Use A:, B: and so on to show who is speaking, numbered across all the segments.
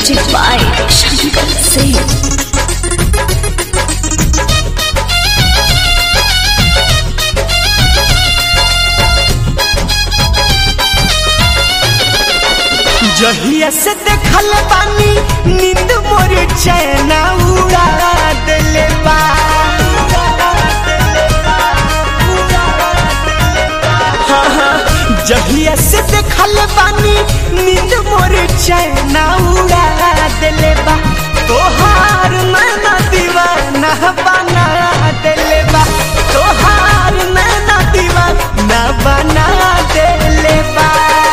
A: Music by Shankar Singh.
B: जहिया से देखल बानी नींद मोर चैना उड़ा देले बा हाँ, हाँ, जहिया से देखल बानी नींद मोर चैना उड़ा देले बा तोहार नैना दीवाना बना देले बा तोहार नैना दीवाना बना देले बा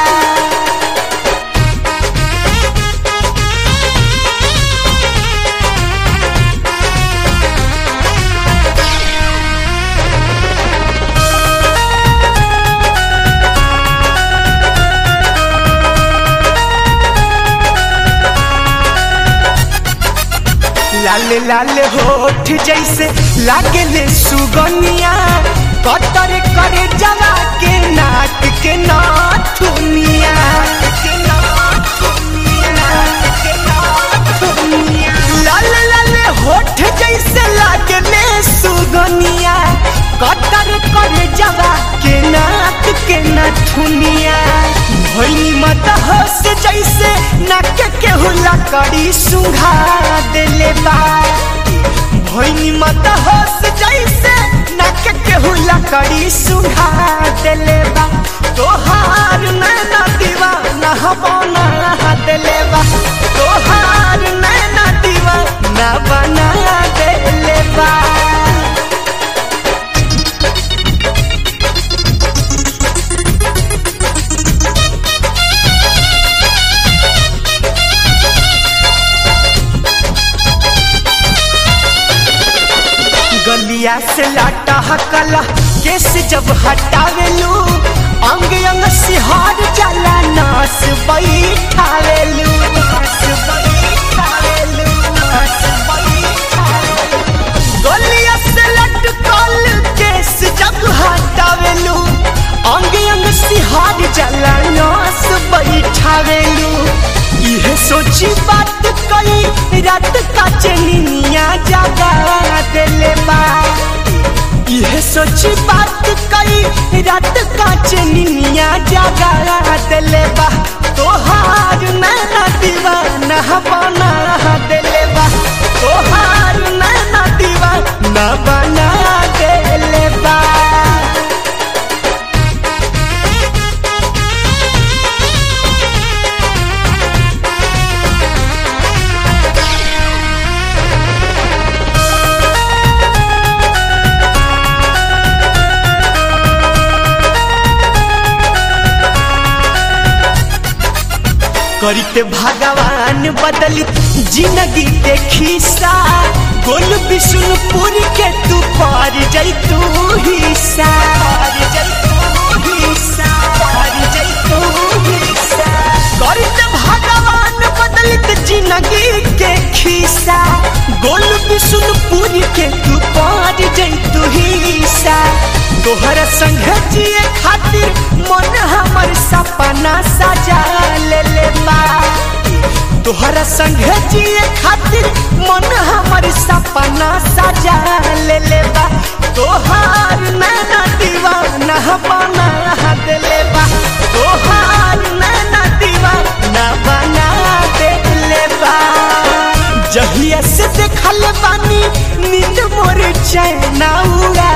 B: लाल लाल होठ जैसे लागले सुगनिया कतर करे जवा के नाक के नाथुनिया लाल लाल होठ जैसे लागले सुगनिया कतर करे जवा के नाक के नाथुनिया भइनी मत हंस जैसे नाक के हुला कड़ी सुंघा देले बा भइनी मत हंस जैसे नाक के हुला कड़ी सुंघा देले बा तोहार नैना दीवाना बना देले बा तोहार नैना दीवाना बना देले बा गलिया से लाटा हकला केस जब हटावेलू अंग अंग सिहार जाला नास बैठावेलू नास बैठावेलू, नास बैठावेलू। गलिया से लटकल केस जब हटावेलू अंग अंग सिहार जाला नास बैठावेलू इहे सोची बात कई रात का चनिया जागा देले बा इहे सोची बात कई रात का चनिया जागा देले बा तोहार नैना दीवाना बना देले बा तोहार नैना दीवाना बना देले बा करते भगवान बदली जिंदगी के खिस्सा गोल विष्णुपुर के तू पार जैतू हिस्सा पार जैतू हिस्सा पार जैतू हिस्सा करते भगवान बदलित जिंदगी के खिस्सा गोल विष्णुपुर के तू पार जैतू हिस्सा तोहरा संग जिए खातिर मन हमर सपना सजा ले ले बा तोहरा संग जिए खातिर मन हमर सपना सजा ले ले बा तोहार नैना दीवाना बना देले बा तोहार नैना दीवाना बना देले बा जहिया से देखल बानी नींद मोर चैना उड़ा